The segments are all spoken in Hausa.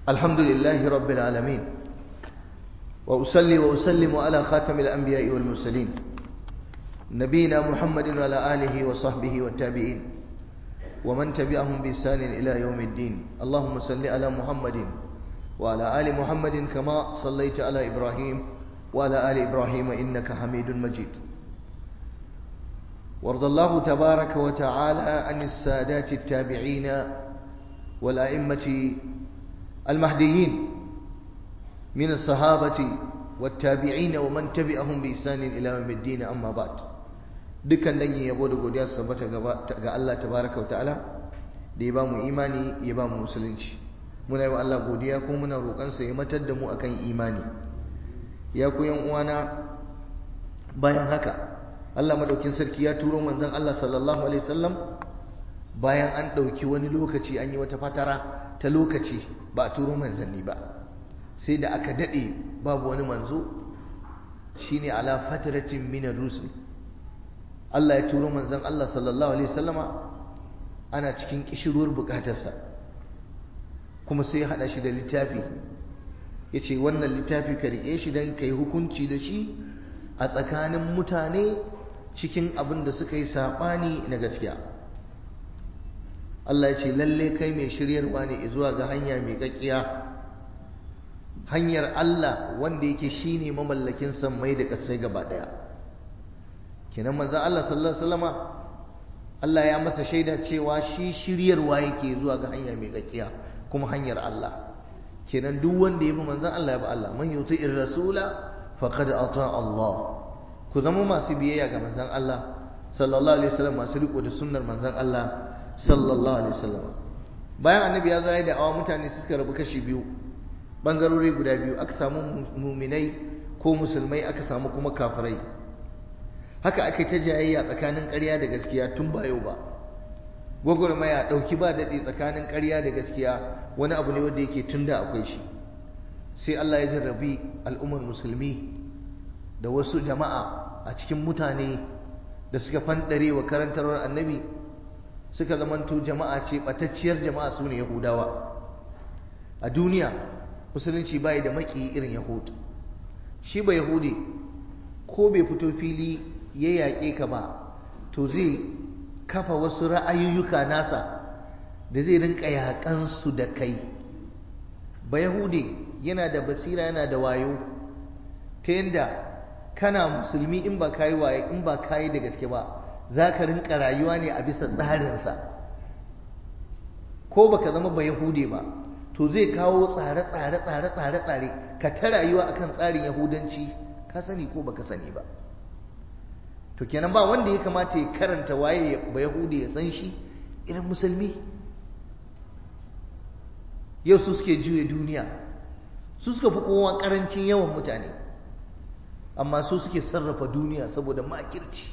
الحمد لله رب العالمين وأصلي وأسلم على خاتم الأنبياء والمرسلين نبينا محمد وعلى آله وصحبه والتابعين ومن تبعهم بإحسان إلى يوم الدين اللهم صل على محمد وعلى آل محمد كما صليت على إبراهيم وعلى آل إبراهيم إنك حميد مجيد وارض الله تبارك وتعالى عن السادات التابعين والأئمة المهديين من الصحابة والتابعين ومن تبعهم بإحسان إلى يوم الدين أما بعد dukkan dangi yabo da godiya su tabbata ga Allah tabaraka wa ta'ala da ya ba mu imani ya ba mu musulunci muna yi wa Allah godiya kuma muna roƙon sa ya matar da mu akan imani ya ku yan uwana bayan haka Allah madaukin sarki ya turo manzon Allah sallallahu alaihi wasallam bayan an ɗauki wani lokaci an yi wata fatara ta lokaci ba a turo manzanni ba sai da aka daɗe babu wani manzo shine ala fataratin min rusul Allah ya turo manzon Allah sallallahu alaihi wasallama ana cikin kishirwar bukatarsa kuma sai ya hada shi da littafi yace wannan littafi ka rike shi dan kai hukunci da shi a tsakanin mutane cikin abin da suka yi sabani na gaskiya Allah ya ce lalle kai mai shiryarwa ne zuwa ga hanya mai kakkiya hanyar Allah wanda yake shine mamallakin sammai da kasai gaba daya kenan manzo Allah sallallahu alaihi wasallama Allah ya masa shaida cewa shi shiryarwa yake zuwa ga hanya mai kakkiya kuma hanyar Allah kenan duk wanda ya bi manzo Allah ya bi Allah man yuti'ir rasula faqad ata Allah ku zama masu biyayya ga manzon Allah sallallahu alaihi wasallam masu riko da sunnar manzon Allah sallallahu alaihi wasallam bayan annabi ya zo ya da awa mutane suka rabu kashi biyu bangarori guda biyu aka samu muminai ko musulmai aka samu kuma kafirai haka aka ta jayayya tsakanin ƙarya da gaskiya tun ba yau ba gwagwarmaya ɗauki ba daɗe tsakanin ƙarya da gaskiya wani abu ne wanda yake tun da akwai shi sai Allah ya jarrabi al'ummar musulmi da wasu jama'a a cikin mutane da suka fanɗare wa karantarwar annabi suka zamanto jama'a ce ɓatacciyar jama'a su ne yahudawa a duniya musulunci bai da maki irin yahud shi ba yahudi ko bai fito fili ya yaƙe ka ba to zai kafa wasu ra'ayoyuka nasa da zai rinka yaƙansu da kai ba yahudi yana da basira yana da wayo ta yadda kana musulmi in ba kayi waye in ba kayi da gaske ba za ka rinka rayuwa ne a bisa tsarinsa ko baka zama ba yahudi ba to zai kawo tsare-tsare tsare-tsare tsare ka ta rayuwa akan tsarin yahudanci ka sani ko baka sani ba to kenan ba wanda ya kamata ya karanta waye ba yahudi ya san shi irin musulmi yau su suke juya duniya su suka fi kowa karancin yawan mutane amma su suke sarrafa duniya saboda makirci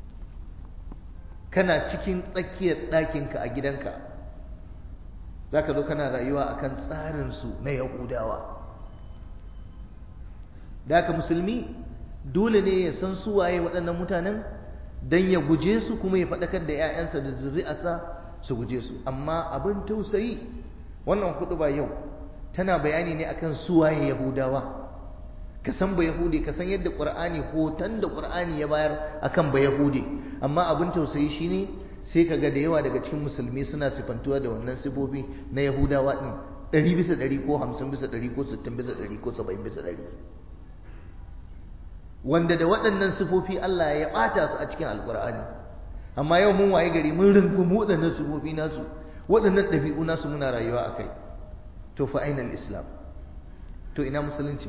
kana cikin tsakiyar ɗakinka a gidanka za ka zo kana rayuwa a kan tsarinsu na yahudawa da haka musulmi dole ne ya san su waye waɗannan mutanen don ya guje su kuma ya faɗakar da 'ya'yansa da zuri'arsa su guje su amma abin tausayi wannan hudu ba yau tana bayani ne akan su waye yahudawa ka san ba yahudi ka san yadda qur'ani hoton da qur'ani ya bayar akan ba yahudi amma abin tausayi shine sai ka ga da yawa daga cikin musulmi suna sifantuwa da wannan sifofi na yahudawa din ɗari bisa ɗari ko hamsin bisa ɗari ko sittin bisa ɗari ko saba'in bisa ɗari wanda da waɗannan sifofi Allah ya ɓata su a cikin alƙur'ani amma yau mun waye gari mun rungumi waɗannan sifofi nasu waɗannan ɗabi'u nasu muna rayuwa a kai to fa ainal islam to ina musulunci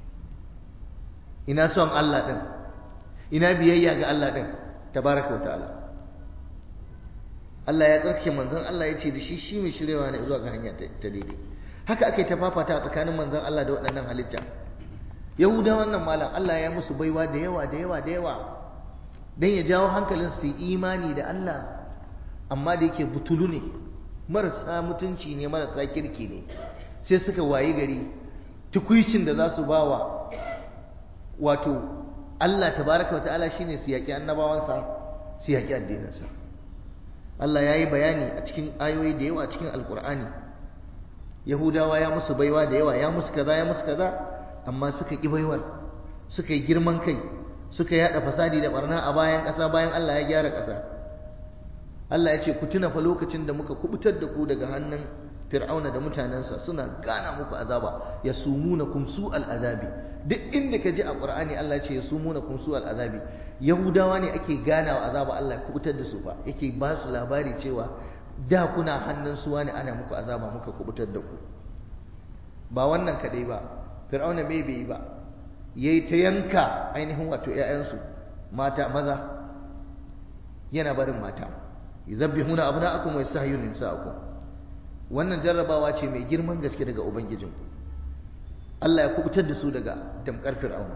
ina son Allah ɗin ina biyayya ga Allah ɗin tabaraka wa ta'ala Allah ya tsarkake manzon Allah ya ce da shi shi mai shirewa ne zuwa ga hanya ta daidai haka ake ta fafata tsakanin manzon Allah da waɗannan halitta yahuda wannan malam Allah ya musu baiwa da yawa da yawa da yawa dan ya jawo hankalin su imani da Allah amma da yake butulu ne marasa mutunci ne marasa kirki ne sai suka wayi gari tukuicin da za su bawa wato Allah tabaraka wa ta'ala shine su yaƙi annabawansa su yaƙi addininsa Allah ya yi bayani a cikin ayoyi da yawa cikin alkur'ani yahudawa ya musu baiwa da yawa ya musu kaza ya musu kaza amma suka ƙi baiwar suka yi girman kai suka yada fasadi da barna a bayan ƙasa bayan Allah ya gyara ƙasa Allah ya ce ku tuna fa lokacin da muka kubutar da ku daga hannun fir'auna da mutanensa suna gana muku azaba ya sumuna kum su al'azabi duk inda ka ji a qur'ani Allah ya ce ya sumuna kum su al'azabi yahudawa ne ake ganawa azaba Allah ya kubutar da su fa yake ba su labari cewa da kuna hannun suwa ne ana muku azaba muka kubutar da ku ba wannan kadai ba fir'auna me bai yi ba yayi ta yanka ainihin wato ƴaƴansu mata maza yana barin mata yuzabbihuna abna'akum wa yastahyuna nisa'akum wannan jarrabawa ce mai girman gaske daga ubangijin Allah ya kubutar da su daga damkar fir'auna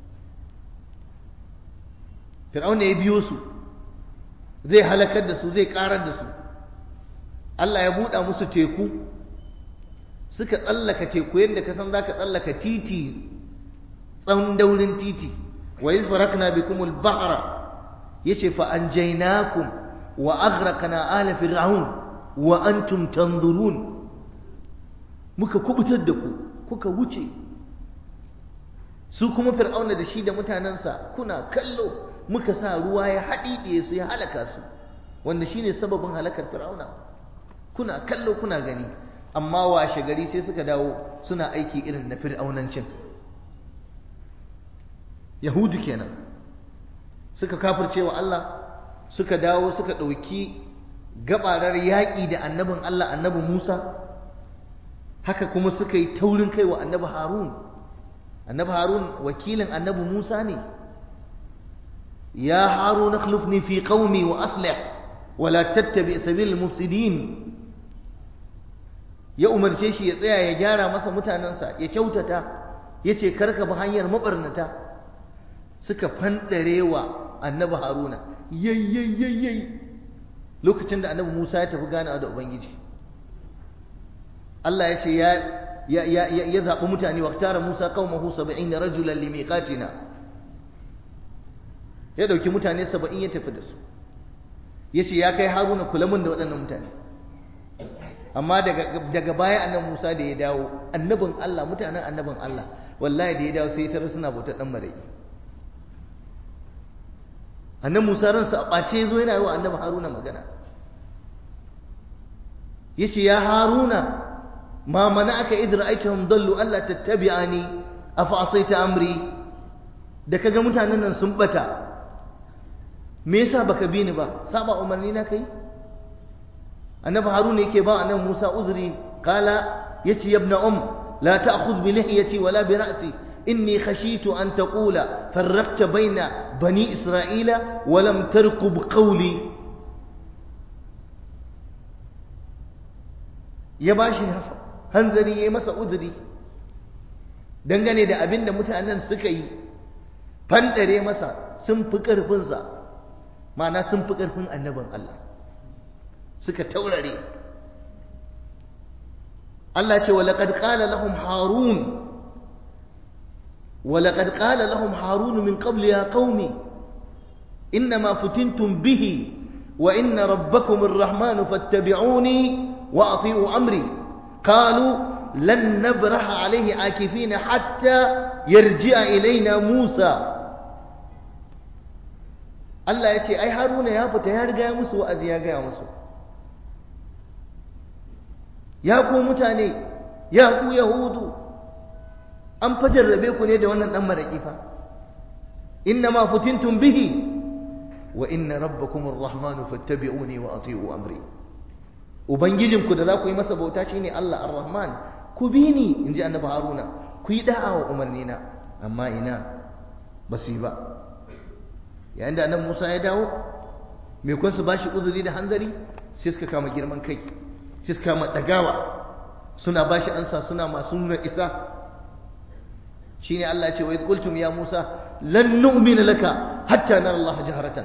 fir'auna ya biyo su zai halakar da su zai karar da su Allah ya buɗa musu teku suka tsallaka teku yadda ka san zaka tsallaka titi tsawon daurin titi wa iz farakna bikumul bahra yace fa anjaynakum wa aghraqna ala fir'aun wa antum tanzurun muka kubutar da ku kuka wuce su kuma fir'auna da shi da mutanensa kuna kallo muka sa ruwa ya haɗiɗiye su ya halaka su wanda shine sababin halakar fir'auna kuna kallo kuna gani amma washe gari sai suka dawo suna aiki irin na fir'aunancin yahudu kenan suka kafirce wa Allah suka dawo suka ɗauki gabarar yaƙi da annabin Allah annabi Musa haka kuma suka yi taurin kai wa annabi Harun annabi Harun wakilin annabi Musa ne ya Harun akhlifni fi qaumi wa aslih wa la tattabi sabil mufsidin ya umarce shi ya tsaya ya gyara masa mutanensa ya kyautata yace karka bi hanyar mabarnata suka fandare wa annabi Haruna yayyayyayyayi lokacin da annabi Musa ya tafi ganawa da Ubangiji Allah ya ce ya ya ya zaɓi mutane waqtara Musa qaumahu 70 rajulan limiqatina ya dauki mutane 70 ya tafi da su yace ya kai Haruna kula mun da waɗannan mutane amma daga daga baya annabi Musa da ya dawo annabin Allah mutanen annabin Allah wallahi da ya dawo sai ya tarar suna bautar dan maraki annabi Musa ransa a ɓace zo yana yi wa annabi Haruna magana yace ya Haruna ma mana'aka idh ra'aytahum dallu alla tattabi'ani afa asaita amri da kaga mutanen nan sun bata me yasa baka bi ni ba saba umarni na kai annabi Haruna yake ba annabi Musa uzuri kala yace ya ibn um la ta'khudh bi lihiyati wala bi ra'si إني خشيت أن تقول فرقت بين بني إسرائيل ولم ترقب قولي ya bashi hanzari ya masa uzuri dangane da abin da mutanen suka yi fandare masa sun fi ƙarfinsa ma'ana sun fi ƙarfin annabin Allah suka taurare Allah ce wa laqad qala lahum harun ولقد قال لهم هارون من قبل يا قوم إنما فتنتم به وإن ربكم الرحمن فاتبعوني وأطيعوا أمري قالوا لن نبرح عليه عاكفين حتى يرجع إلينا موسى Allah ya ce ai Haruna ya fita ya riga ya musu wa'azi ya gaya musu ya ku mutane ya ku yahudu an fajarrabe ku ne da wannan dan maraki fa innama futintum bihi wa inna rabbakum arrahman fattabi'uni wa ati'u amri ubangijinku da za ku yi masa bauta shine Allah arrahman ku bi ni inji annabi haruna ku yi da'a wa umarnina amma ina basi ba yayin da annabi Musa ya dawo me kun su bashi uzuri da hanzari sai suka kama girman kai sai suka kama dagawa suna bashi ansa suna masu nuna isa shine Allah ya ce wa idh qultum ya Musa lan nu'mina laka hatta nara Allah jaharatan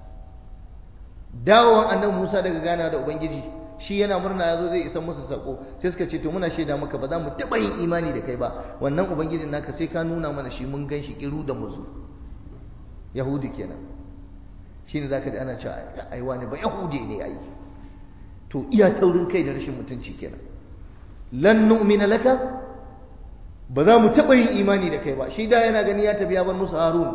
dawowan annabi Musa daga gana da ubangiji shi yana murna yazo zai isa musu sako sai suka ce to muna shaida maka ba za mu taba yin imani da kai ba wannan ubangijin naka sai ka nuna mana shi mun gan shi kiru da muzu yahudi kenan shine zaka ji ana cewa ai wani ba yahudi ne ai to iya taurin kai da rashin mutunci kenan lan nu'mina laka ba za mu taɓa yin imani da kai ba shi da yana gani ya tafi ya bar musu harun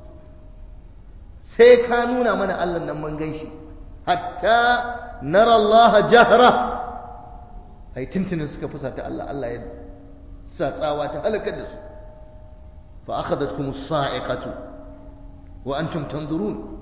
sai ka nuna mana Allah nan mun gan shi hatta nara Allah jahra ai tuntunin suka fusata Allah Allah ya sa tsawa ta halakar da su fa akhadatkum as-sa'iqatu wa antum tanzurun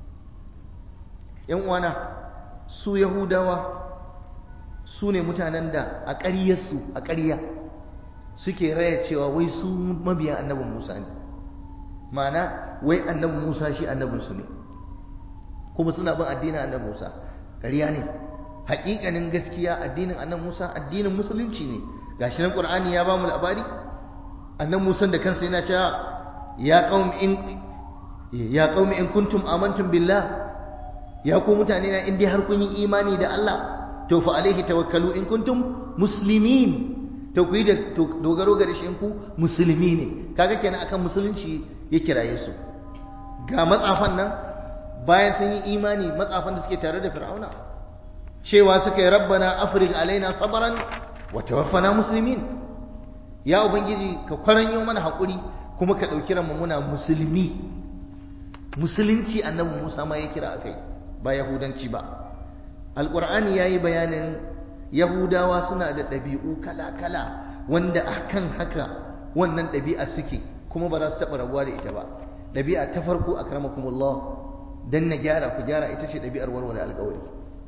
yan uwana su yahudawa su ne mutanen da a ƙaryarsu a ƙarya suke raya cewa wai su mabiyan annabin Musa ne ma'ana wai annabin Musa shi annabinsu ne kuma suna bin addinin annabin Musa ƙarya ne haƙiƙanin gaskiya addinin annabin Musa addinin musulunci ne gashi nan Qur'ani ya ba mu labari annabin Musa da kansa yana cewa ya qaumi in ya qaumi in kuntum amantum billah ya ku mutane na in dai har kun yi imani da Allah to fa alaihi tawakkalu in kuntum muslimin to ku yi da dogaro ga rashin ku musulmi ne kaga kenan akan musulunci ya kiraye su ga matsafan nan bayan sun yi imani matsafan da suke tare da fir'auna cewa suka yi rabbana afrig alaina sabran wa tawaffana muslimin ya ubangiji ka kwaranyo mana hakuri kuma ka dauki ranmu muna musulmi musulunci annabi Musa ma ya kira akai ba yahudanci ba alqur'ani yayi bayanin yahudawa suna da ɗabi'u kala-kala wanda akan haka wannan ɗabi'a suke kuma ba za su taɓa rabuwa da ita ba ɗabi'a ta farko a karamakumullah don na gyara ku gyara ita ce ɗabi'ar warware alƙawari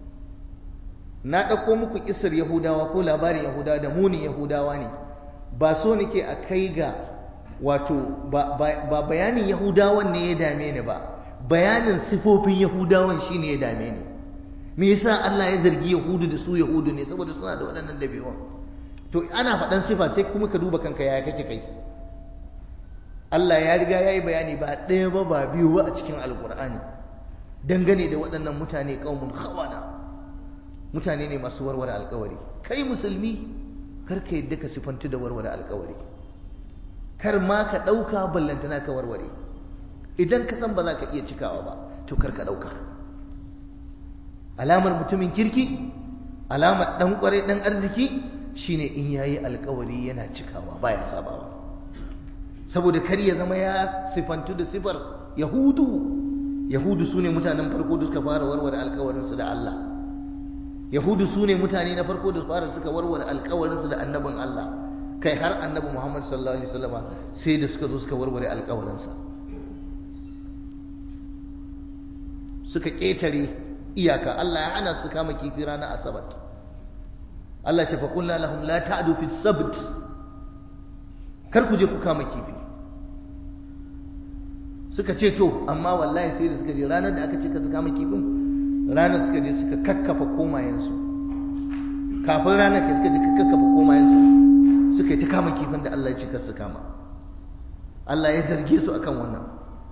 na ɗauko muku kisar yahudawa ko labarin yahudawa da munin yahudawa ne ba so nake a kai ga wato ba bayanin yahudawan ne ya dame ni ba bayanin sifofin yahudawan shine ya dame ni me yasa Allah ya zargi Yahudu da su Yahudu ne saboda suna da waɗannan dabi'un to ana faɗan sifa sai kuma ka duba kanka yaya kake kai Allah ya riga ya yi bayani ba ɗaya ba ba biyu ba a cikin alƙur'ani dangane da waɗannan mutane ƙaumun hawana mutane ne masu warware alƙawari kai musulmi kar ka yadda ka sifantu da warware alƙawari kar ma ka ɗauka ballantana ka warware idan ka san ba za ka iya cikawa ba to kar ka ɗauka alamar mutumin kirki alamar dan kware dan arziki shine in yayi alkawari yana cikawa baya sabawa saboda kar ya zama ya sifantu da sifar yahudu yahudu sune mutanen farko da suka fara warware alkawarin su da Allah yahudu sune mutane na farko da fara suka warware alkawarin su da annabin Allah kai har annabi Muhammad sallallahu alaihi wasallama sai da suka zo suka warware alkawarin sa suka ketare iyaka Allah ya hana su kama kifi ranar asabar Allah ce faƙulla lahum la ta'du fi sabt kar ku je ku kama kifi suka ce to amma wallahi sai da suka je ranar da aka ce ka su kama kifin ranar suka je suka kakkafa komayensu kafin ranar ka suka je ka kakkafa komayensu suka yi ta kama kifin da Allah ya ce kar su kama Allah ya zarge su akan wannan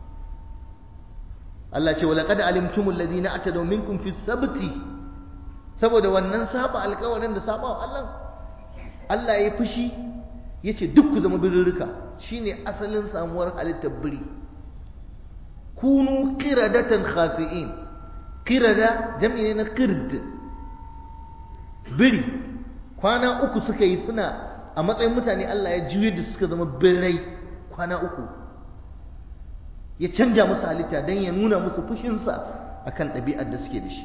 Allah ce walaqad alimtumul ladina atadaw minkum fi sabti saboda wannan saba alƙawarin da saba Allah Allah ya fushi yace duk ku zama birrika shine asalin samuwar halittar biri kunu qiradatan khasi'in qirada jam'i ne na qird biri kwana uku suka yi suna a matsayin mutane Allah ya juye da suka zama birrai kwana uku ya canja musu halitta don ya nuna musu fushinsa a kan ɗabi'ar da suke da shi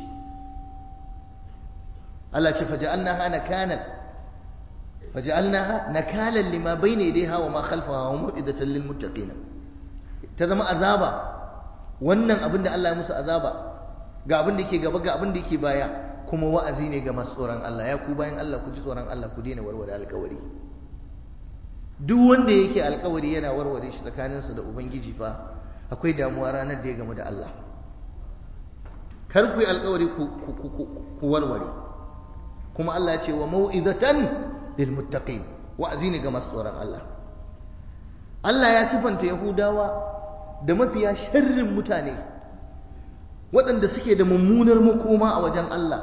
Allah ce faja'alnaha nakalan faja'alnaha nakalan lima bayna yadayha wa ma khalfaha wa mau'izatan lil muttaqin ta zama azaba wannan abin da Allah ya musu azaba ga abin da yake gaba ga abin da yake baya kuma wa'azi ne ga masu tsoron Allah ya ku bayan Allah ku ji tsoron Allah ku daina warware alƙawari duk wanda yake alƙawari yana warware shi tsakaninsa da ubangiji fa akwai damuwa ranar da ya gamu da Allah kar ku yi alkawari ku warware kuma Allah ce wa mau'izatan lil muttaqin wa'azi ne ga masu tsoron Allah Allah ya sifanta Yahudawa da mafiya sharrin mutane waɗanda suke da mummunar makoma a wajen Allah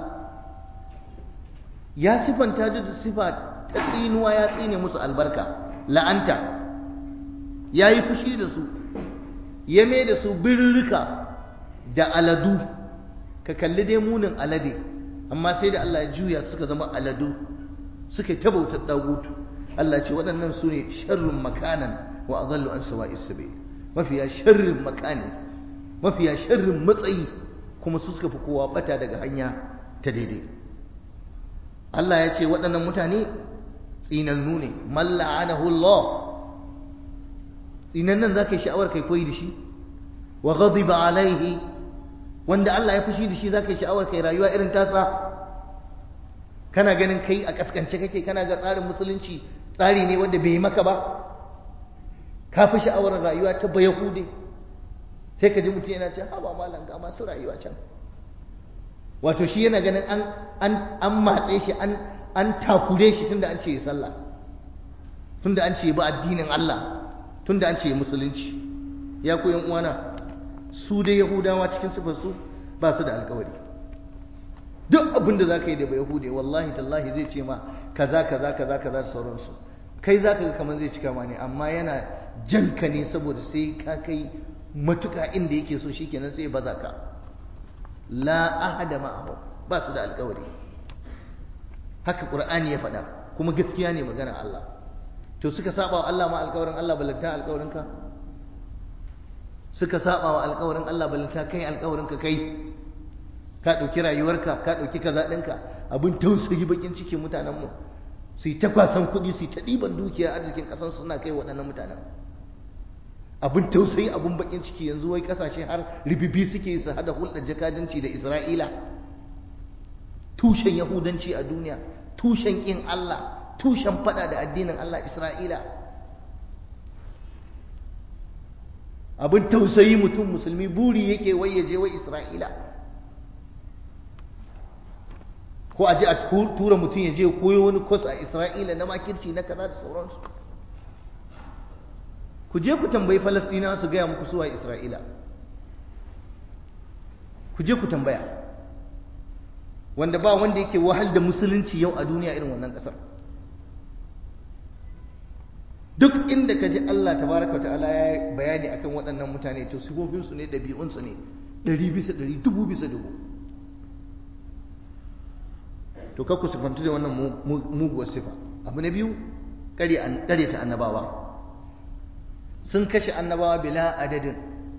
ya sifanta da sifa ta tsinuwa ya tsine musu albarka la'anta ya yi fushi da su ya mai da su birrika da aladu ka kalli dai munin alade amma sai da Allah ya juya suka zama aladu suka ta bautar dagutu Allah ce waɗannan su ne sharrin makanan wa adallu an sawa'is sabil mafiya sharrin makani mafiya sharrin matsayi kuma su suka fi kowa bata daga hanya ta daidai Allah ya ce waɗannan mutane tsinannu ne malla'anahu Allah tsinannan za ka yi sha'awar kai koyi da shi wa ghadiba alaihi wanda Allah ya fushi da shi za ka yi sha'awar kai rayuwa irin tasa kana ganin kai a kaskance kake kana ga tsarin musulunci tsari ne wanda bai yi maka ba ka fi sha'awar rayuwa ta bayahude sai ka ji mutum yana ce haba malam ga masu rayuwa can wato shi yana ganin an an an matse shi an an takure shi tunda an ce sallah tunda an ce ba addinin Allah tunda an ce musulunci ya ku yan uwana su dai yahudawa cikin sifar su ba su da alkawari duk abin da zaka yi da yahude wallahi tallahi zai ce ma kaza kaza kaza kaza da sauransu kai zaka ga kamar zai cika ma ne amma yana janka ne saboda sai ka kai matuka inda yake so shikenan sai baza ka la ahada ma'ahu ba su da alkawari haka qur'ani ya faɗa kuma gaskiya ne magana Allah to suka saba wa Allah ma alkawarin Allah balanta alkawarin ka suka saba wa alkawarin Allah balanta kai alkawarin ka kai ka ɗauki rayuwarka ka ɗauki kaza ɗinka abin tausayi bakin cikin mutanenmu su yi ta kwasan kuɗi su yi ta ɗiban dukiya arzikin ƙasar suna kai waɗannan mutanen abin tausayi abin bakin ciki yanzu wai ƙasashe har ribibi suke su hada hulɗar jakadanci da isra'ila tushen yahudanci a duniya tushen ƙin allah tushen faɗa da addinin allah isra'ila abin tausayi mutum musulmi buri yake wai ya je wai isra'ila ko a je a tura mutum ya je koyo wani kwas a isra'ila na makirci na kaza da sauransu ku je ku tambayi falastina su gaya muku suwa isra'ila ku je ku tambaya wanda ba wanda yake wahal da musulunci yau a duniya irin wannan kasar duk inda ka ji Allah tabaraka ta'ala ya bayani akan waɗannan mutane to sifofinsu ne ɗabi'unsu ne ɗari bisa ɗari dubu bisa dubu to kakku sifantu da wannan muguwar sifa abu na biyu ƙare ta annabawa sun kashe annabawa bila adadin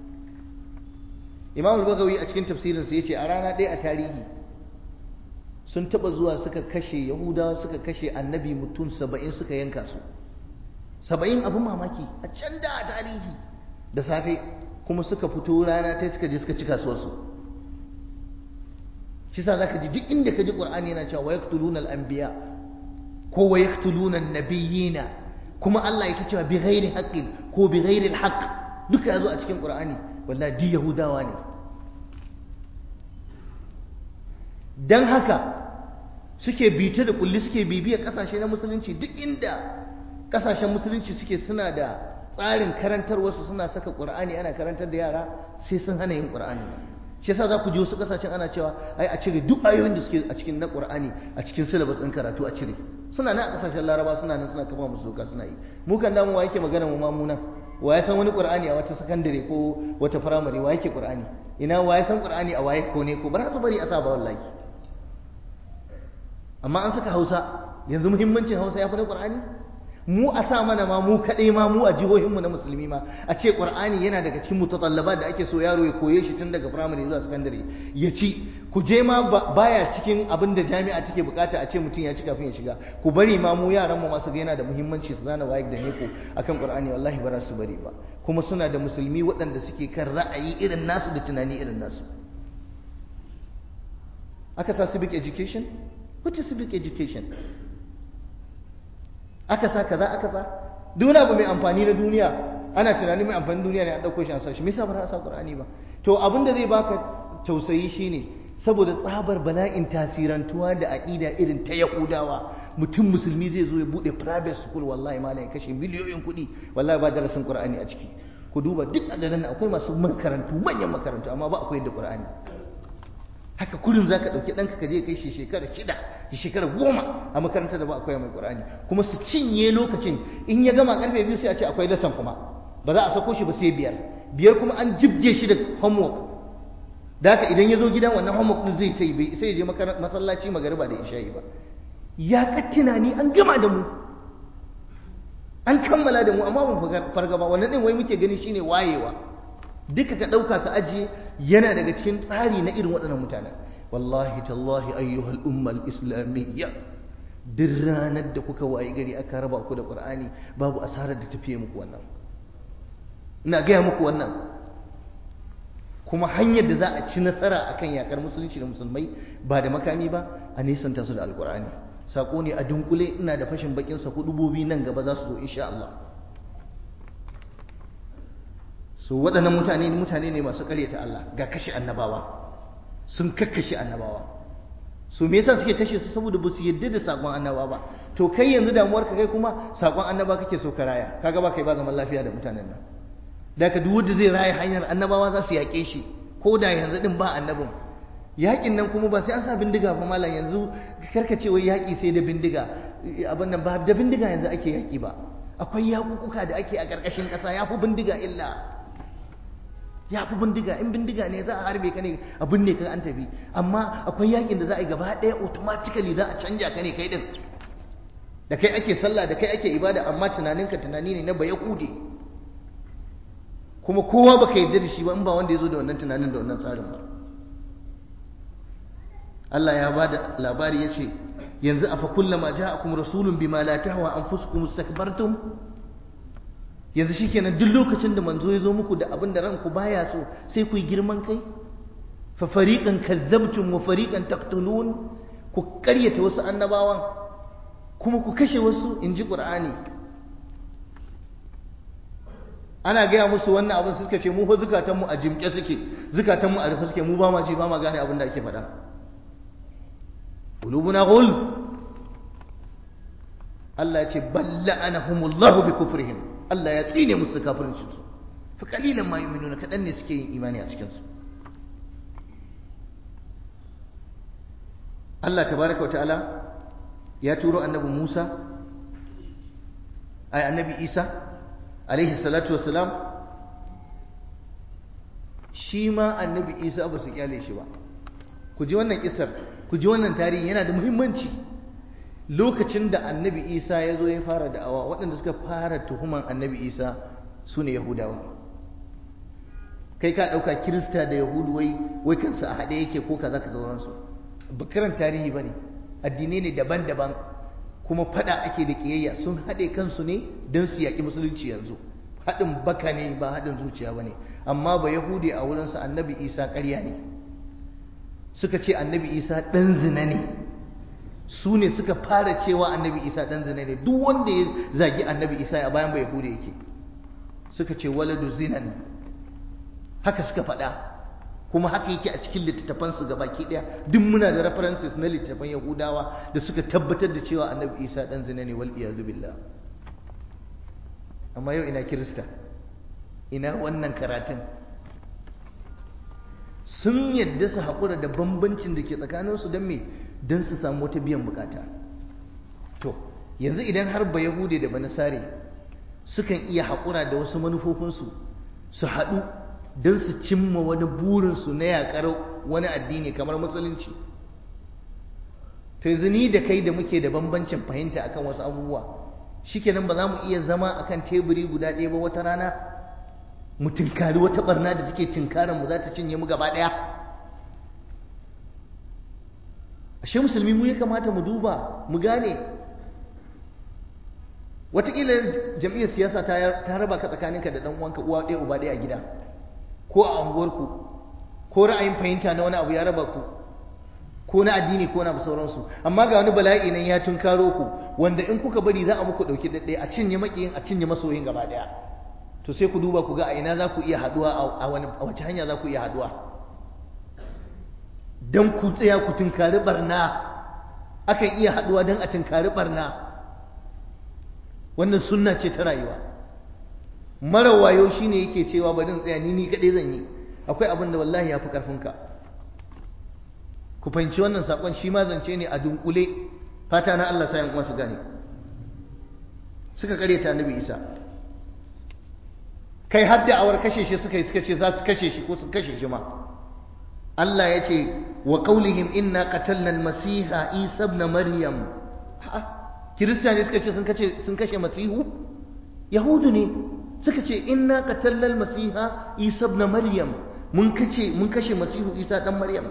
imam al-bagawi a cikin tafsirinsa ya ce a rana ɗaya a tarihi sun taɓa zuwa suka kashe yahudawa suka kashe annabi mutum saba'in suka yanka su saba'in abin mamaki a can da a tarihi da safe kuma suka fito rana ta suka je suka ci kasuwarsu shi sa zaka ji duk inda ka ji qur'ani yana cewa wa yaqtuluna al-anbiya ko wa yaqtuluna an-nabiyina kuma Allah yake cewa bi ghairi haqqin ko bi ghairi al-haqq duka yazo a cikin qur'ani wallahi di yahudawa ne dan haka suke bita da kulli suke bibiya kasashe na musulunci duk inda kasashen musulunci suke suna da tsarin karantarwarsu suna saka qur'ani ana karantar da yara sai sun hana yin qur'ani shi yasa za ku ji wasu kasashen ana cewa ai a cire duk ayoyin da suke a cikin na Qur'ani a cikin syllabus ɗin karatu a cire suna nan a kasashen Laraba suna nan suna kafa musu doka suna yi mu kan damu wa yake magana mu ma mu nan wa ya san wani Qur'ani a wata sakandare ko wata firamare wa yake Qur'ani ina wa ya san Qur'ani a waye ko ne ko ba su bari a sa ba wallahi amma an saka Hausa yanzu muhimmancin Hausa ya fi na Qur'ani mu a sa mana ma mu kaɗai ma mu a jihohinmu na musulmi ma a ce ƙur'ani yana daga cikin mutatallabat da ake so yaro ya koye shi tun daga firamare zuwa sakandare ya ci ku je ma baya cikin abin da jami'a take bukata a ce mutum ya ci kafin ya shiga ku bari ma mu yaran mu masu ga yana da muhimmanci su zana wayek da neko akan ƙur'ani wallahi ba za su bari ba kuma suna da musulmi waɗanda suke kan ra'ayi irin nasu da tunani irin nasu aka sa civic education what is civic education aka sa kaza aka sa duk abu mai amfani na duniya ana tunanin mai amfani duniya ne an dauko shi an sa shi me yasa ba za a sa Qur'ani ba to abin da zai baka tausayi shine saboda tsabar bala'in tasirantuwa da aqida irin ta Yahudawa mutum musulmi zai zo ya bude private school wallahi malai kashe miliyoyin kuɗi wallahi ba darasin Qur'ani a ciki ku duba duk a garin akwai masu makarantu manyan makarantu amma ba akwai da Qur'ani haka kullum zaka dauki danka ka je kai shi shekara shida shi shekara goma a makarantar da ba akwai mai Qur'ani kuma su cinye lokacin in ya gama karfe biyu sai a ce akwai lesson kuma ba za a sako shi ba sai biyar biyar kuma an jibge shi da homework da haka idan ya zo gida wannan homework din zai ta yi sai ya je masallaci magariba da isha'i ba ya ka tunani an gama da mu an kammala da mu amma ban farga ba wannan din wai muke gani shine wayewa duka ka ɗauka ka ajiye yana daga cikin tsari na irin waɗannan mutane wallahi tallahi ayyuhal ummal islamiyya duk ranar da kuka waye gari aka raba ku da qur'ani babu asarar da tafiye muku wannan ina gaya muku wannan kuma hanyar da za a ci nasara akan yakar musulunci da musulmai ba da makami ba a nisanta su da alqur'ani sako ne a dunkule ina da fashin bakin sa hudubobi nan gaba za su zo insha Allah so waɗannan mutane mutane ne masu ƙaryata Allah ga kashe annabawa sun kakkashe annabawa so me yasa suke kashe su saboda ba su yadda da sakon annabawa ba to kai yanzu damuwar ka kai kuma sakon annaba kake so ka raya kaga ba kai ba zaman lafiya da mutanen nan da ka duk wanda zai raya hanyar annabawa za su yaƙe shi ko da yanzu din ba annabin yaƙin nan kuma ba sai an sa bindiga ba malam yanzu karka ce wai yaƙi sai da bindiga abin nan ba da bindiga yanzu ake yaƙi ba akwai yaƙuƙuka da ake a ƙarƙashin ƙasa ya fi bindiga illa ya fi bindiga in bindiga ne za a harbe ka ne a binne ka an tafi amma akwai yakin da za a yi gaba ɗaya automatically za a canja ka ne kai din da kai ake sallah da kai ake ibada amma tunaninka tunani ne na baya kude kuma kowa baka yarda da shi ba in ba wanda ya zo da wannan tunanin da wannan tsarin ba Allah ya ba da labari ya ce yanzu afa kullama ja'akum rasulun bima la tahwa anfusukum mustakbartum yanzu shikenan duk lokacin da manzo ya zo muku da abin da ranku baya so sai ku yi girman kai fa fariqan kazzabtum wa fariqan taqtulun ku karyata wasu annabawan kuma ku kashe wasu inji qur'ani ana gaya musu wannan abin suka ce mu fa zukatan mu a jimke suke zukatan mu a rufe suke mu ba ma ji ba ma gane abin da ake faɗa qulubuna ghul Allah ya ce balla anahumullahu bi kufrihim Allah ya tsine musu kafircin su fa kalilan ma yu'minuna kadan ne suke yin imani a cikin su Allah tabaraka ta'ala ya turo annabi Musa ay annabi Isa alaihi salatu wassalam shi ma annabi Isa ba su kyale shi ba ku ji wannan kisar ku ji wannan tarihi yana da muhimmanci lokacin da annabi isa ya zo ya fara da'awa waɗanda suka fara tuhuman annabi isa su ne yahudawa kai ka ɗauka kirista da yahudu wai wai kansu a haɗe yake ko kaza ka sauransu bakiran tarihi ba ne addinai ne daban-daban kuma faɗa ake da ƙiyayya sun haɗe kansu ne don su yaƙi musulunci yanzu haɗin baka ne ba haɗin zuciya ba ne amma ba yahudi a wurinsa annabi isa ƙarya ne suka ce annabi isa ɗan zina ne su ne suka fara cewa annabi isa ɗan zina ne duk wanda ya zagi annabi isa a bayan bai hude yake suka ce waladu zinan haka suka faɗa kuma haka yake a cikin littattafansu ga baki ɗaya duk muna da references na littattafan yahudawa da suka tabbatar da cewa annabi isa ɗan zina ne wal iyazu billah amma yau ina kirista ina wannan karatun sun yadda su haƙura da bambancin da ke tsakaninsu don me don su samu wata biyan bukata to yanzu idan har ba yahude da banasare sukan iya haƙura da wasu manufofinsu su haɗu don su cimma wani burinsu na yaƙar wani addini kamar musulunci to yanzu ni da kai da muke da bambancin fahimta akan wasu abubuwa shikenan ba za mu iya zama akan teburi guda ɗaya ba wata rana mu tinkari wata barna da take tinkaran mu za ta cinye mu gaba ɗaya ashe musulmi mu ya kamata mu duba mu gane wataƙila jam'iyyar siyasa ta raba ka tsakaninka da ɗan uwanka uwa ɗaya uba ɗaya a gida ko a unguwarku ko ra'ayin fahimta na wani abu ya raba ku ko na addini ko na sauransu amma ga wani bala'i nan ya tunkaro ku wanda in kuka bari za a muku ɗauki ɗaɗɗaya a cinye maƙiyin a cinye masoyin gaba ɗaya to sai ku duba ku ga a ina za ku iya haduwa a wani a wace hanya za ku iya haduwa don ku tsaya ku tunkari barna akan iya haduwa don a tunkari barna wannan sunna ce ta rayuwa mara wayo shine yake cewa bari in tsaya ni ni kadai zan yi akwai abin da wallahi ya fi karfinka ku fahimci wannan sakon shi ma zance ne a dunkule fata na Allah sayan uwa su gane suka karyata annabi Isa kai har da awar kashe shi suka yi suka ce za su kashe shi ko su kashe shi ma Allah ya ce wa qaulihim inna qatalna al-masiha Isa ibn Maryam kirista ne suka ce sun kashe sun kashe masihu yahudu ne suka ce inna qatalna masiha isa ibn maryam mun kace mun kashe masihu isa dan maryam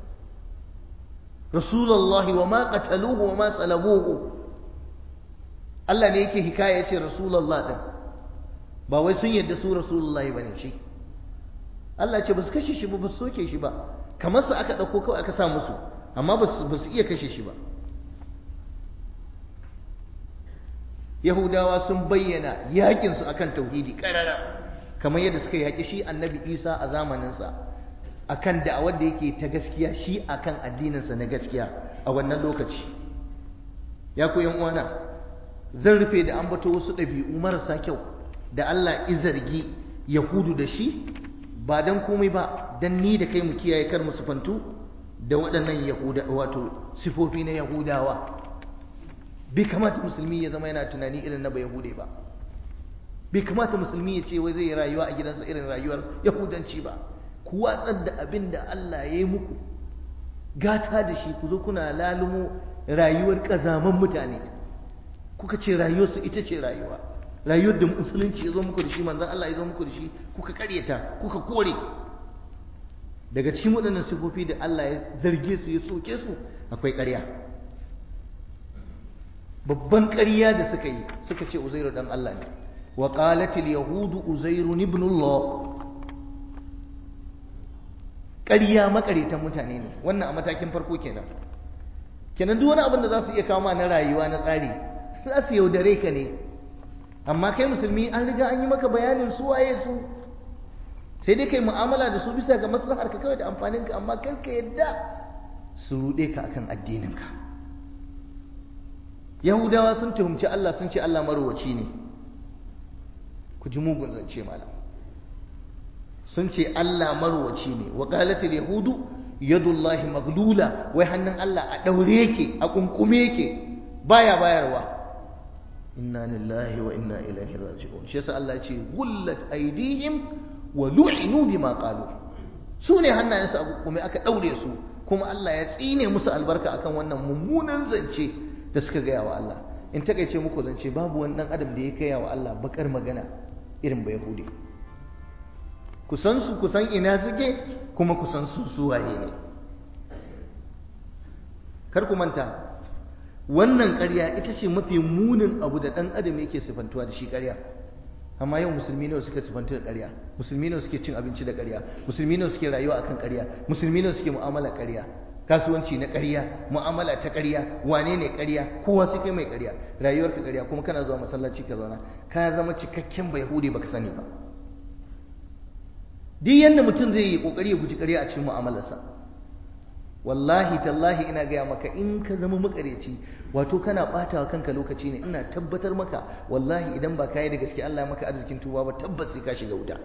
rasulullahi wa ma qataluhu wa ma salabuhu Allah ne yake hikaya yace rasulullah din ba wai sun yadda su rasulullahi bane shi Allah ce ba su kashe shi ba ba su soke shi ba kamar su aka dauko kawai aka sa musu amma ba su iya kashe shi ba Yahudawa sun bayyana yakinsu akan tauhidi karara kamar yadda suka yaki shi annabi Isa a zamaninsa akan da'awar da yake ta gaskiya shi akan addininsa na gaskiya a wannan lokaci ya ku uwana zan rufe da ambato wasu ɗabi'u marasa kyau da Allah izargi Yahudu da shi ba dan komai ba dan ni da kai mu kiyaye kar mu sufantu da waɗannan Yahuda wato sifofi na Yahudawa bai kamata musulmi ya zama yana tunani irin na Yahude ba bai kamata musulmi ya ce wai zai rayuwa a gidansa irin rayuwar Yahudanci ba ku watsar da abin da Allah ya yi muku gata da shi ku zo kuna lalumo rayuwar ƙazaman mutane kuka ce rayuwarsu ita ce rayuwa rayuwar da musulunci ya zo muku da shi manzan Allah ya zo muku da shi kuka karyata kuka kore daga cikin waɗannan sifofi da Allah ya zarge su ya soke su akwai ƙarya babban ƙarya da suka yi suka ce uzairu dan Allah ne wa qalatil yahudu uzairu ibn Allah ƙarya makaretan mutane ne wannan a matakin farko kenan kenan duk wani abin da za su iya kawo ma na rayuwa na tsari za su yaudare ka ne amma kai musulmi an riga an yi maka bayanin su waye su sai dai kai mu'amala da su bisa ga maslahar ka kawai da amfanin ka amma kar ka yadda su ruɗe ka akan addinin ka yahudawa sun tuhumci Allah sun ce Allah marowaci ne ku ji mugun zance malam sun ce Allah marowaci ne wa qalatil yahudu yadullahi maghlula wai hannun Allah a daure yake a kunkume yake baya bayarwa inna lillahi wa inna ilaihi raji'un shi yasa Allah ya ce gullat aydihim wa lu'inu bima qalu su ne hannayensu a kunkume aka daure su kuma Allah ya tsine musu albarka akan wannan mummunan zance da suka gaya wa Allah in takaice muku zance babu wani dan adam da ya gaya wa Allah bakar magana irin ba yahudi kusan su kusan ina suke kuma kusan su suwaye ne kar ku manta wannan ƙarya ita ce mafi munin abu da ɗan adam yake sifantuwa da shi ƙarya amma yau musulmi nawa suka sifantu da ƙarya musulmi nawa suke cin abinci da ƙarya musulmi nawa suke rayuwa akan ƙarya musulmi nawa suke mu'amala ƙarya kasuwanci na ƙarya mu'amala ta ƙarya wane ne ƙarya kowa sai kai mai ƙarya rayuwarka ƙarya kuma kana zuwa masallaci ka zauna ka zama cikakken bai yahudi baka sani ba duk yadda mutum zai yi kokari ya guji ƙarya a cikin mu'amalarsa wallahi tallahi ina gaya maka in ka zama makareci wato kana ɓata wa kanka lokaci ne ina tabbatar maka wallahi idan ba ka yi da gaske Allah ya maka arzikin tuba ba tabbas sai ka shiga wuta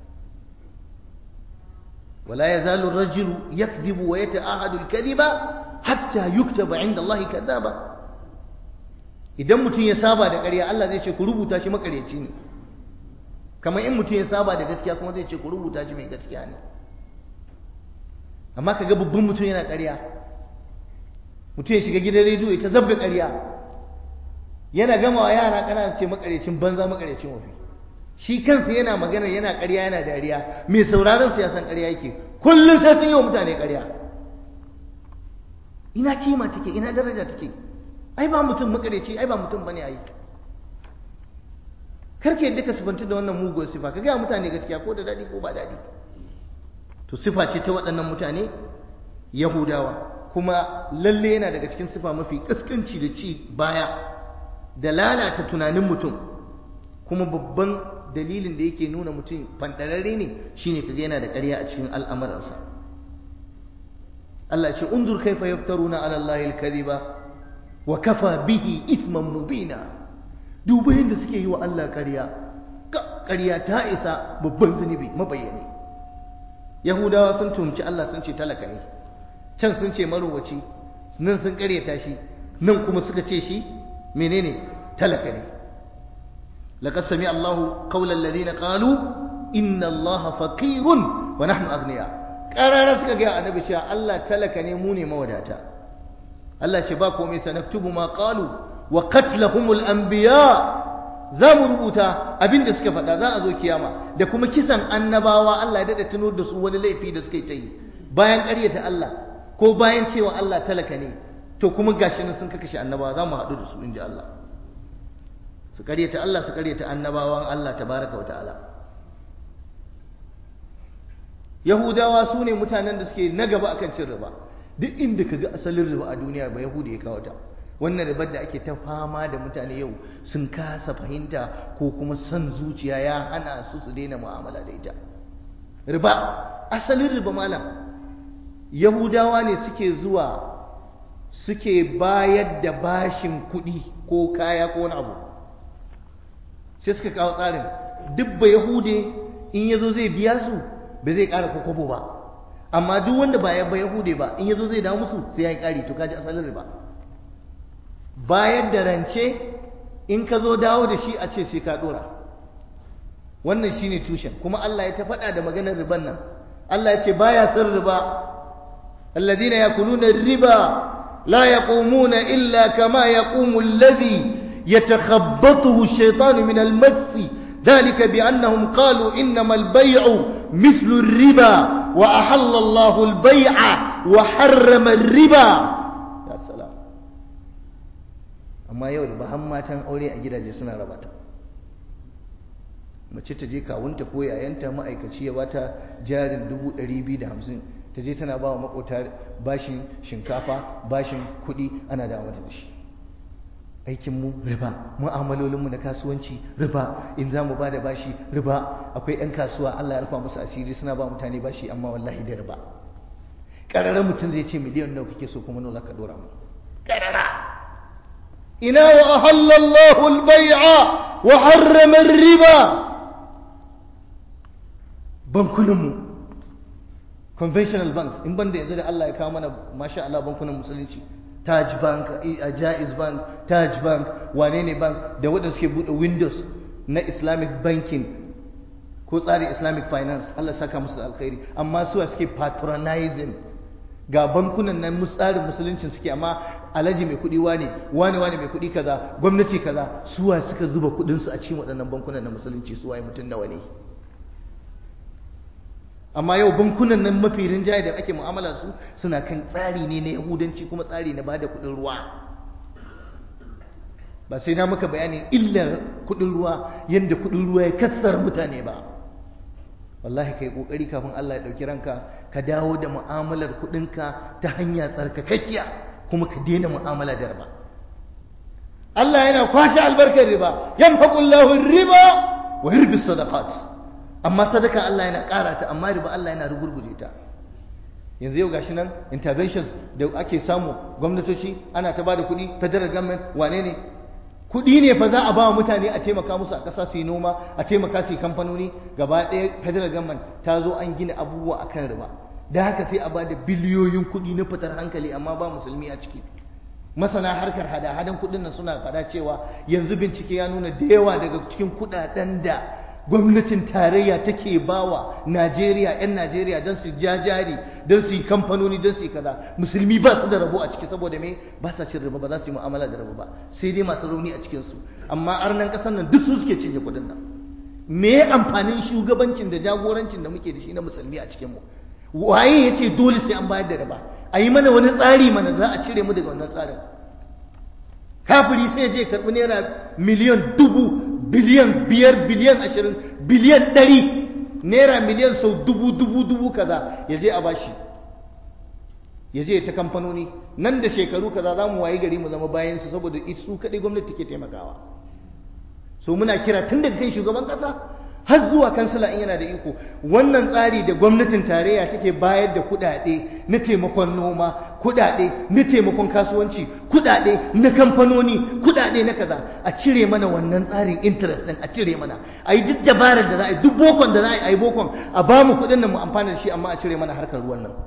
wala yazalu ar-rajulu yakdhibu wa yata'ahadu al-kadhiba hatta yuktaba 'inda Allah kadhaba idan mutum ya saba da ƙarya Allah zai ce ku rubuta shi makareci ne kamar in mutum ya saba da gaskiya kuma zai ce ku rubuta shi mai gaskiya ne amma ka ga babban mutum yana ƙarya mutum ya shiga gidan rediyo ya ta zabga ƙarya yana gama wa yara ƙanana ce makarecin banza makarecin wafi shi kansa yana magana yana ƙarya yana dariya mai sauraron su ya san ƙarya yake kullum sai sun yi wa mutane ƙarya ina kima take ina daraja take ai ba mutum makareci ai ba mutum bane ai karka yadda ka sifantu da wannan mugun sifa ka gaya mutane gaskiya ko da daɗi ko ba daɗi to sifa ce ta waɗannan mutane yahudawa kuma lalle yana daga cikin sifa mafi ƙasƙanci da ci baya da lalata tunanin mutum kuma babban dalilin da yake nuna mutum fantararre ne shine kaga yana da ƙarya a cikin al'amuransa Allah ce undur kaifa yaftaruna ala Allahi al-kadhiba wa kafa bihi ithman mubina duba yadda suke yi wa Allah ƙarya ƙarya ta isa babban zunubi mabayyani yahudawa sun tumci Allah sun ce talaka ne can sun ce marowaci nan sun ƙaryata shi nan kuma suka ce shi menene talaka ne laqad sami Allahu qawlan ladina qalu inna Allaha faqirun wa nahnu aghniya qarara suka ga annabi cewa Allah talaka ne mu ne mawadata Allah ce ba komai sanaktubu ma qalu wa qatlahumul anbiya za mu rubuta abin da suka faɗa za a zo kiyama da kuma kisan annabawa Allah ya daɗa tuno da su wani laifi da suka yi ta yi bayan ƙaryata Allah ko bayan cewa Allah talaka ne to kuma gashi nan sun kakashe annabawa za mu haɗu da su inji Allah su ƙaryata Allah su ƙaryata annabawan Allah tabaraka wa ta'ala Yahudawa su ne mutanen da suke na gaba akan cin riba duk inda ka ga asalin riba a duniya ba Yahudi ya kawo ta wannan ribar da ake ta fama da mutane yau sun kasa fahimta ko kuma son zuciya ya hana su su daina mu'amala da ita riba asalin riba malam yahudawa ne suke zuwa suke bayar da bashin kuɗi ko kaya ko wani abu sai suka kawo tsarin duk ba yahude in ya zo zai biya su ba zai ƙara kokobo ba amma duk wanda ba ya ba yahude ba in ya zo zai dawo musu sai ya yi ƙari to kaji asalin riba bayar da rance in ka zo dawo da shi a ce sai ka dora wannan shine tushen kuma Allah ya ta faɗa da maganar riban nan Allah ya ce baya son riba alladhina yakuluna riba la yaqumuna illa kama yaqumu alladhi yatakhabbathu ash-shaytanu min al-mass ذلك بأنهم قالوا إنما البيع مثل الربا وأحل الله البيع وحرم الربا يا سلام amma yau da bahan matan aure a gidaje suna raba ta mace ta je kawunta ko yayanta ma'aikaci ya bata jarin dubu ɗari biyu da hamsin ta je tana ba wa makota bashin shinkafa bashin kuɗi ana da mata da shi aikinmu riba mu'amalolinmu na kasuwanci riba in za mu ba da bashi riba akwai 'yan kasuwa Allah ya rufa musu asiri suna ba mutane bashi amma wallahi da riba ƙararren mutum zai ce miliyan nawa kake so kuma nawa za ka ɗora mu ƙarara ina wa ahallallahu al-bai'a wa harrama riba bankunanmu conventional banks in banda yanzu da Allah ya kawo mana masha Allah bankunan musulunci Taj Bank, Jaiz Bank, Taj Bank, wane ne bank da waɗanda suke buɗe windows na Islamic banking ko tsarin Islamic finance Allah saka musu alkhairi amma suwa suke patronizing ga bankunan nan tsarin musuluncin suke amma alhaji mai kuɗi wane wane wane mai kuɗi kaza gwamnati kaza suwa suka zuba kuɗinsu a cikin waɗannan bankunan na musulunci suwaye mutum nawa ne amma yau bankunan nan mafi rinjaye da ake mu'amala su suna kan tsari ne na yahudanci kuma tsari na bada kuɗin ruwa ba sai na maka bayanin illar kuɗin ruwa yadda kuɗin ruwa ya kassar mutane ba wallahi kai kokari kafin Allah ya ɗauki ranka ka dawo da mu'amalar kuɗinka ta hanya tsarkakakkiya kuma ka daina mu'amala da riba Allah yana kwashe albarkar riba yamhaqullahu riba wa yurbi sadaqat amma sadaka Allah yana ƙara ta amma riba Allah yana rugurguje ta yanzu yau gashi nan interventions da ake samu gwamnatoci ana ta bada kuɗi federal government wane ne kuɗi ne fa za a ba wa mutane a taimaka musu a ƙasa su yi noma a taimaka su yi kamfanoni gaba ɗaya federal government ta zo an gina abubuwa akan riba da haka sai a bada biliyoyin kuɗi na fitar hankali amma ba musulmi a ciki masana harkar hada-hadan kuɗin nan suna faɗa cewa yanzu bincike ya nuna da yawa daga cikin kuɗaɗen da gwamnatin tarayya take bawa Najeriya 'yan Najeriya don su jajari don su yi kamfanoni don su yi kaza musulmi ba su da rabo a ciki saboda me ba sa cin riba ba za su yi mu'amala da rabo ba sai dai masu rauni a cikin su amma arnan kasar nan duk su suke cinye kuɗin nan me amfanin shugabancin da jagorancin da muke da shi na musulmi a cikin mu waye yace dole sai an bayar da riba a yi mana wani tsari mana za a cire mu daga wannan tsarin kafiri sai je karɓi naira miliyan dubu biliyan biyar biliyan ashirin biliyan ɗari naira miliyan sau dubu dubu dubu kaza ya je a bashi ya je ta kamfanoni nan da shekaru kaza za mu wayi gari mu zama bayan su saboda su kaɗai gwamnati take taimakawa so muna kira tun daga kan shugaban ƙasa har zuwa kansila in yana da iko wannan tsari da gwamnatin tarayya take bayar da kuɗaɗe na taimakon noma kuɗaɗe na taimakon kasuwanci kuɗaɗe na kamfanoni kuɗaɗe na kaza a cire mana wannan tsarin interest ɗin a cire mana a yi duk dabarar da za a yi duk bokon da za a yi a yi bokon a ba mu kuɗin nan mu amfana da shi amma a cire mana harkar ruwan nan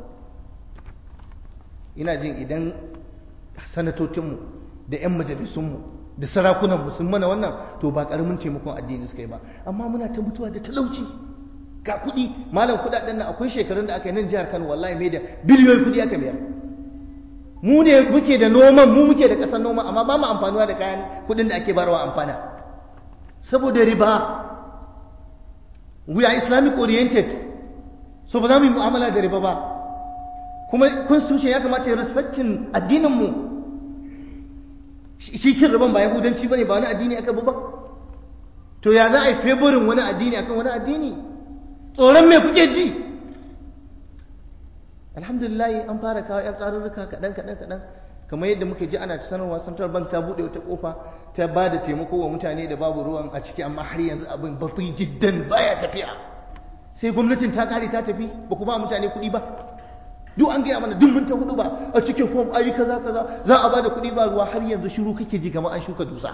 ina jin idan sanatocinmu da 'yan majalisunmu da sarakunan mu sun mana wannan to ba karamin taimakon addini suka yi ba amma muna ta mutuwa da talauci ga kuɗi malam kuɗaɗen nan akwai shekarun da aka yi nan jihar Kano wallahi mai da biliyoyin kuɗi aka mayar mu ne muke da noman mu muke da ƙasar noma amma ba mu amfanuwa da kayan kuɗin da ake barwa amfana saboda riba we are islamic oriented so ba za mu yi mu'amala da riba ba kuma constitution ya kamata ya respectin addininmu shi cin riban ba yahudanci ba ne ba wani addini aka bi ba to ya za a yi favorin wani addini akan wani addini tsoron me kuke ji alhamdulillah an fara kawo yan tsarurruka kaɗan kaɗan kaɗan kamar yadda muke ji ana ta sanarwa central bank ta buɗe wata kofa ta ba da taimako wa mutane da babu ruwan a ciki amma har yanzu abin batsi jiddan baya tafiya sai gwamnatin ta kare ta tafi ba ku ba mutane kuɗi ba duk an gaya mana duk mun ta hudu ba a cikin fom ayi kaza kaza za a ba da kuɗi ba ruwa har yanzu shiru kake ji kamar an shuka dusa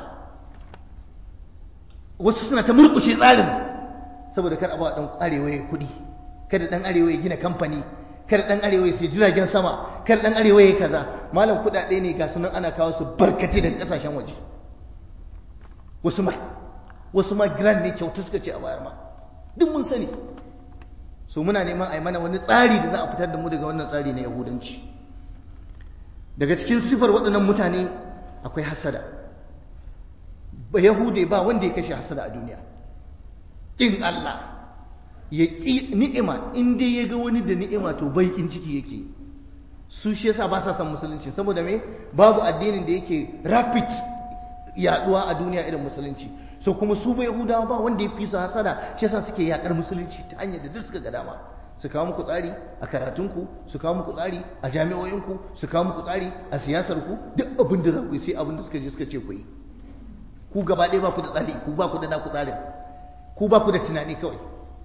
wasu suna ta murƙushe tsarin saboda kar a ba ɗan arewa ya kuɗi kada ɗan arewa ya gina kamfani kar dan arewa sai jiragen sama kar dan arewa ya kaza malam kudade ne ga sunan ana kawo su barkate daga kasashen waje wasu ma wasu ma grand ne kyautu suka ce a bayar ma duk mun sani so muna neman a yi mana wani tsari da za a fitar da mu daga wannan tsari na yahudanci daga cikin sifar waɗannan mutane akwai hasada ba yahude ba wanda ya kashe hasada a duniya kin Allah ya ƙi ni'ima in dai ya ga wani da ni'ima to baikin ciki yake su shi yasa ba sa son musulunci saboda me babu addinin da yake rapid yaduwa a duniya irin musulunci so kuma su bai yahudawa ba wanda ya fi su hasada shi yasa suke yakar musulunci ta hanyar da duk suka ga dama su kawo muku tsari a karatunku su kawo muku tsari a jami'o'inku su kawo muku tsari a siyasarku duk abin da za ku yi sai abin da suka je suka ce ku yi ku gaba ɗaya ba ku da tsari ku ba ku da naku tsarin ku ba ku da tunani kawai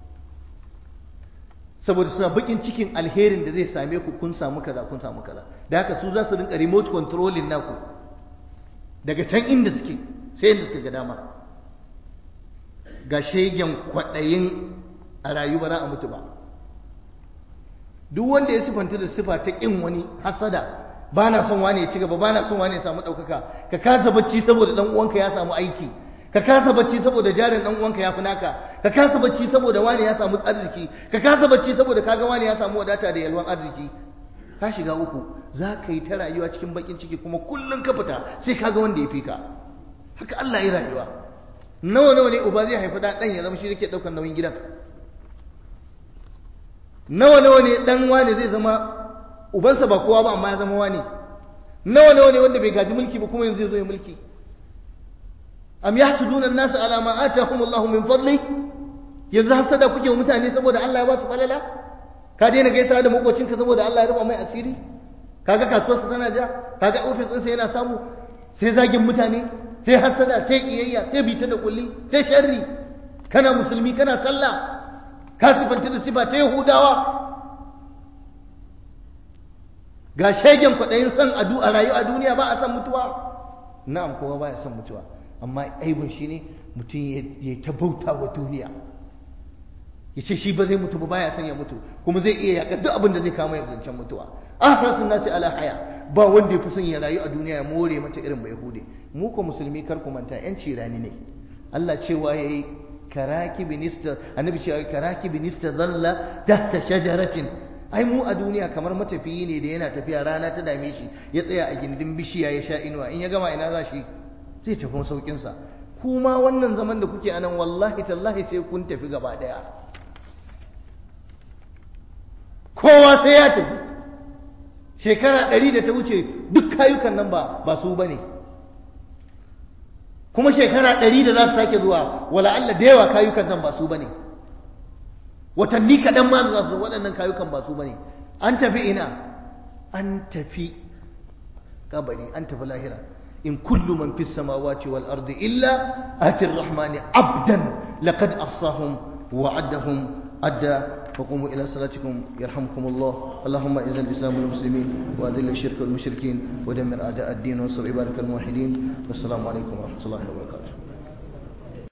saboda suna bakin cikin alherin da zai same ku kun samu kaza kun samu kaza da haka su za su rinka remote controlling naku daga can inda suke sai inda suka ga dama ga shegen kwaɗayin a rayuwa za a mutu ba duk wanda ya sifanta da sifa ta ƙin wani hasada ba na son wani ya ci gaba ba na son wani ya samu ɗaukaka ka kasa bacci saboda ɗan uwanka ya samu aiki ka kasa bacci saboda jarin dan uwanka ya fi naka ka kasa bacci saboda wani ya samu arziki ka kasa bacci saboda kaga wani ya samu wadata da yalwan arziki ka shiga uku za ka yi ta rayuwa cikin bakin ciki kuma kullum ka fita sai kaga wanda ya fi ka haka Allah ya rayuwa nawa nawa ne uba zai haifi da dan ya zama shi yake daukar nauyin gidan nawa nawa ne dan wani zai zama ubansa ba kowa ba amma ya zama wani nawa nawa ne wanda bai gaji mulki ba kuma yanzu zai zo ya mulki am yahsuduna an-nas ala ma atahum Allah min fadli yanzu hasada kuke mutane saboda Allah ya ba su falala ka daina gaisa da makocinka saboda Allah ya rufa mai asiri kaga kasuwarsa tana ja kaga ofis ɗinsa yana samu sai zagin mutane sai hasada sai kiyayya sai bita da kulli sai sharri kana musulmi kana sallah ka sifanta da sifa ta yahudawa ga shegen kwaɗayin son a rayu a duniya ba a son mutuwa na'am kowa ba ya son mutuwa amma aibun shi ne mutum ya ta bauta wa duniya ya ce shi ba zai mutu ba baya son ya mutu kuma zai iya yaƙar duk abin da zai kama ya zancen mutuwa ahrasun nasi ala haya ba wanda ya fi son ya rayu a duniya ya more mata irin bai hude mu ko musulmi kar ku manta yanci rani ne Allah cewa yayi karaki binista annabi cewa karaki binista zalla tahta shajaratin ai mu a duniya kamar matafiyi ne da yana tafiya rana ta dame shi ya tsaya a gindin bishiya ya sha inuwa in ya gama ina za shi zai tafi saukinsa kuma wannan zaman da kuke anan wallahi tallahi sai kun tafi gaba daya kowa sai ya tafi shekara ɗari da ta wuce duk kayukan nan ba ba su bane kuma shekara ɗari da za su sake zuwa wala Allah da yawa kayukan nan ba su bane watanni kaɗan ma za su waɗannan kayukan ba su bane an tafi ina an tafi kabari an tafi lahira إن كل من في السماوات والأرض إلا آتي الرحمن عبدا لقد أحصاهم وعدهم أدى وقوموا إلى صلاتكم يرحمكم الله اللهم إذن الإسلام والمسلمين وأذل الشرك والمشركين ودمر أعداء الدين وانصر عبادك الموحدين والسلام عليكم ورحمة الله وبركاته